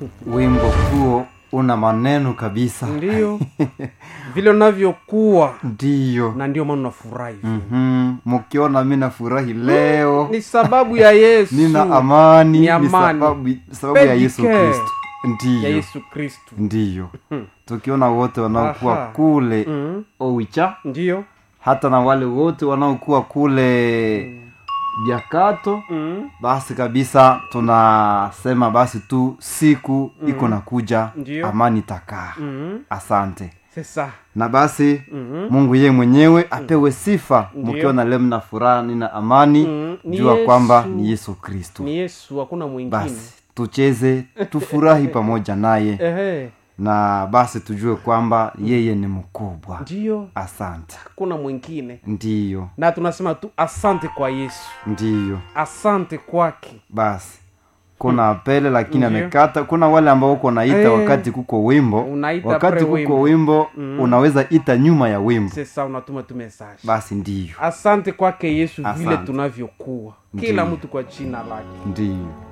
wimbo huo una maneno kabisa ndio vile unavyokuwa ndiyo na ndio maana unafurahi vile. Mhm. mkiona mi nafurahi leo ni sababu ya yesu nina amani Ni ni amani. sababu, sababu ya yesu Pedicare. kristo ya ndiyo yesu kristu ndiyo tukiona wote wanaokuwa Aha. kule mm. owicha ndio hata na wale wote wanaokuwa kule biakato mm. basi kabisa tunasema basi tu siku iko nakuja Ndiyo. amani takaa mm. asante sesa na basi mm. mungu yeye mwenyewe apewe sifa Ndiyo. mkiona leo mna furaha nina amani Mm, ni jua Yesu. kwamba ni yesu kristu ni yesu hakuna mwingine basi tucheze tufurahi pamoja naye ehe na basi tujue kwamba yeye ni mkubwa ndio asante hakuna mwingine ndiyo na tunasema tu asante kwa yesu ndiyo asante kwake basi kuna apele lakini Ndiyo. amekata kuna wale ambao uko naita Eh. wakati kuko wimbo Unaita wakati pre kuko wimbo. wimbo Mm. unaweza ita nyuma ya wimbo sesa unatuma tu message basi ndiyo asante kwake yesu vile Asante. tunavyokuwa kila Ndiyo. mtu kwa jina lake ndiyo